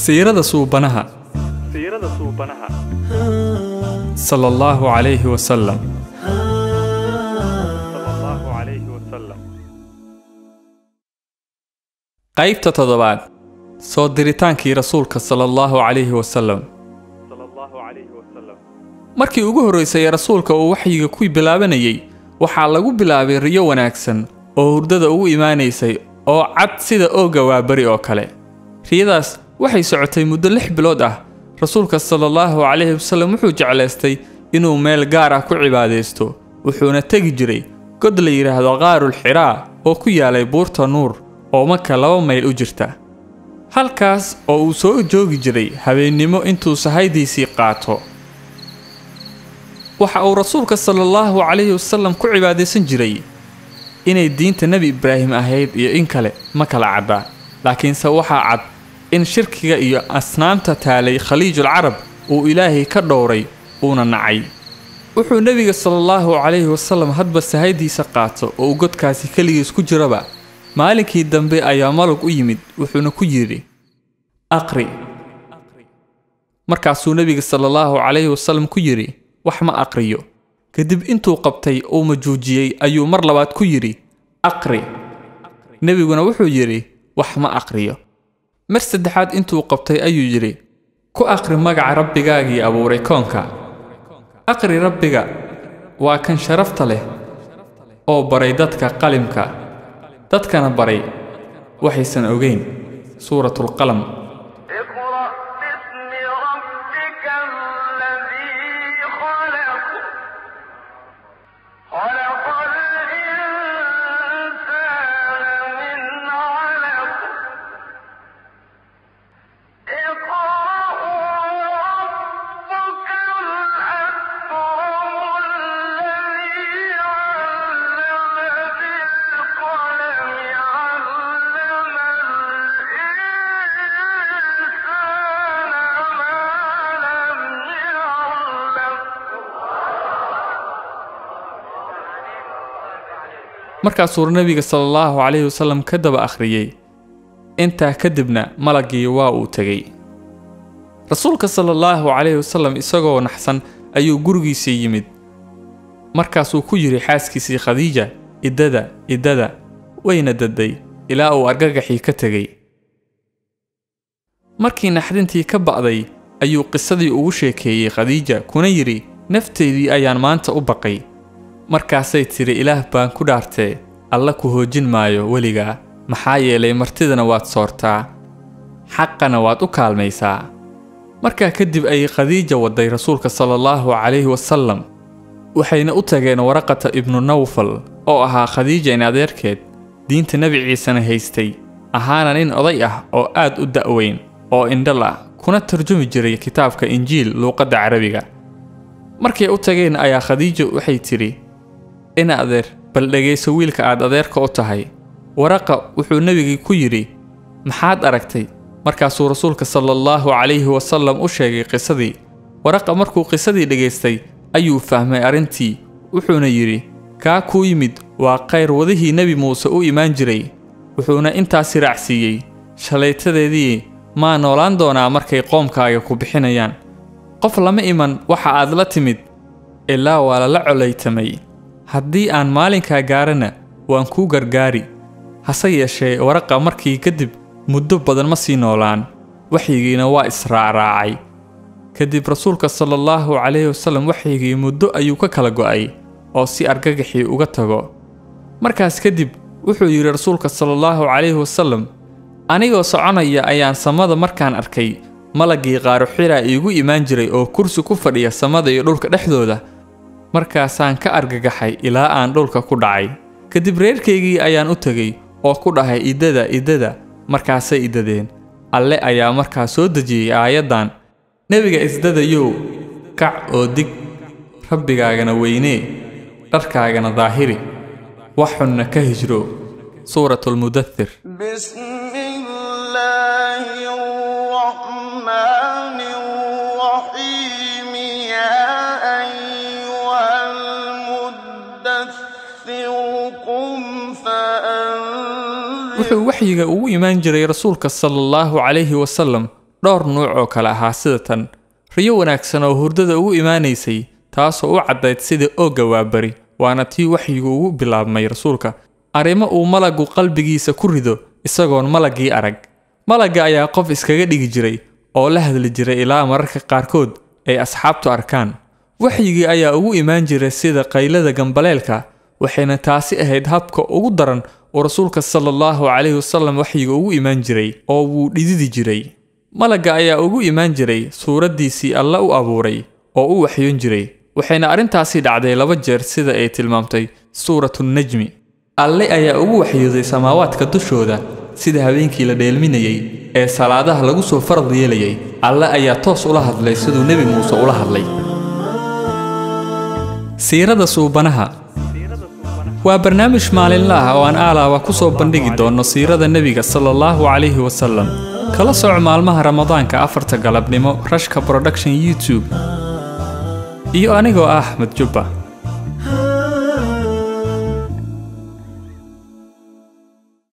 siirada suubanaha siirada suubanaha sala allahu calayhi wasalam sala allahu calayhi wasalam qaybta toddobaad soo diritaankii rasuulka sala allahu calayhi wasalam sala allahu calayhi wasalam markii ugu horraysay ee rasuulka uu waxyiga ku bilaabanayay waxaa lagu bilaabay riyo wanaagsan oo hurdada ugu imaanaysay oo cad sida ooga waaberi oo kale riyadaas waxay socotay muddo lix bilood ah rasuulka sala allahu calayhi wasallam wuxuu jeclaystay inuu meel gaar ah ku cibaadaysto wuxuuna tegi jiray god la yidhaahdo qaarul xiraa oo ku yaalay buurta nuur oo maka laba mayl u jirta halkaas oo uu soo joogi jiray habeennimo intuu sahaydiisii qaato waxa uu rasuulka sala allahu calayhi wasallam ku cibaadaysan jiray inay diinta nebi ibraahim ahayd iyo in kale ma kala caddaa laakiinse waxaa cad in shirkiga iyo asnaamta taalay khaliijul carab uu ilaahay ka dhowray uuna nacay wuxuu nebiga sala allahu calayhi wasallam hadba sahaydiisa qaato oo uu godkaasi keligiis ku jiraba maalinkii dambe ayaa malug u yimid wuxuuna ku yidhi aqri markaasuu nebiga sala allahu calayhi wasallam ku yidhi wax ma aqriyo kadib intuu qabtay uu majuujiyey ayuu mar labaad ku yidhi aqri nebiguna wuxuu yidhi wax ma aqriyo mar saddexaad intuu qabtay ayuu yidhi ku aqri magaca rabbigaagii abuuray koonka aqri rabbiga waa kan sharafta leh oo baray dadka qalimka dadkana baray waxaysan ogeyn suuratulqalam اقرأ باسم ربك الذي خلق خلق الإنسان من علق اقرأ وربك الأكرم الذي علم بالقلم علم الإنسان ما لم يعلم markaasuu nebiga sala allahu calayhi wasallam ka daba akhriyey intaa kadibna malaggii waa uu tegey rasuulka sala allahu calayhi wasallam isagoo naxsan ayuu gurigiisii yimid markaasuu ku yidhi xaaskiisii khadiija iddada iddada wayna dadday ilaa uu argagaxii ka tegey markii naxdintii ka ba'day ayuu qisadii ugu sheekeeyey khadiija kuna yidhi nafteydii ayaan maanta u baqay markaasay tidhi ilaah baan ku dhaartee alla ku hoojin maayo weligaa maxaa yeelay martidana waad soortaa xaqana waad u kaalmaysaa markaa kadib ayay khadiija wadday rasuulka sala allahu calayhi wasallam waxayna u tageen waraqata ibnu nawfal oo ahaa khadiija in adeerkeed diinta nebi ciisena haystay ahaana nin oday ah oo aad u da'weyn oo indhal ah kuna tarjumi jiray kitaabka injiil luuqadda carabiga markay u tageen ayaa khadiijo waxay tidhi in adeer bal dhegayso wiilka aad adeerka u tahay waraqa wuxuu nebigii ku yidhi maxaad aragtay markaasuu rasuulka sala allahu calayhi wasallam u sheegay qisadii waraqa markuu qisadii dhegaystay ayuu fahmay arrintii wuxuuna yidhi kaa kuu yimid waa khayr wadihii nebi muuse u imaan jiray wuxuuna intaasi raacsiiyey shalaytadeedii maa noolaan doonaa markay qoomkaaga ku bixinayaan qof lama iman waxa aad la timid ilaa waa lala colaytamay haddii aan maalinkaa gaarana waan kuu gargaari hase yeeshee waraqa markii kadib muddo badan ma sii noolaan waxyigiina waa israacraacay kadib rasuulka sala allahu calayhi wasallam waxyigii muddo ayuu ka kala go'ay oo si argagaxii uga tago markaas kadib wuxuu yidhi rasuulka sala allahu calayhi wasallam anigoo soconaya ayaan samada markaan arkay malaggii qaaruxiraa iigu imaan jiray oo kursi ku fadhiya samada iyo dhulka dhexdooda markaasaan ka argagaxay ilaa aan dhulka ku dhacay kadib reerkaygii ayaan u tegey oo ku dhahay iddada iddada markaasay iddadeen alle ayaa markaa soo dejiyey aayaddan nebiga isdadayow kac oo dig rabbigaagana weynee dharkaagana daahiri wax xunna ka hijro suuratulmudathir بسم الله الرحمن الرحيم يا أيها المدثر قم فأنذر wuxuu waxyiga ugu imaan jiray rasuulka sala allahu calayhi wasallam dhowr nuuc oo kale ahaa sida tan riyo wanaagsan oo hurdada ugu imaanaysay taasoo u caddayd sida oogga waabari waana tii waxyigu ugu bilaabmay rasuulka arrimo uu malaggu qalbigiisa ku rido isagoon malaggii arag malagga ayaa qof iskaga dhigi jiray oo la hadli jiray ilaa mararka qaarkood ay asxaabtu arkaan waxyigii ayaa ugu imaan jiray sida qaylada gambaleelka waxayna taasi ahayd habka ugu daran uu rasuulka sala allahu calayhi wasallam waxyiga ugu imaan jiray oo wuu dhididi jiray malagga ayaa ugu imaan jiray suuraddiisii alla u abuuray oo u waxyoon jiray waxayna arrintaasi dhacday laba jeer sida ay tilmaamtay suuratu najmi alle ayaa ugu waxyooday samaawaadka dushooda sida habeenkii la dheelminayey ee salaadaha lagu soo farad yeelayay alle ayaa toos ula hadlay siduu nebi muuse ula hadlay siirada suubanaha waa barnaamij maalinle ah oo aan aalaaba ku soo bandhigi doonno siirada nebiga sala allahu calayhi wasallam kala soco maalmaha ramadaanka afarta galabnimo rashka production youtube iyo anigoo ah axmed jubba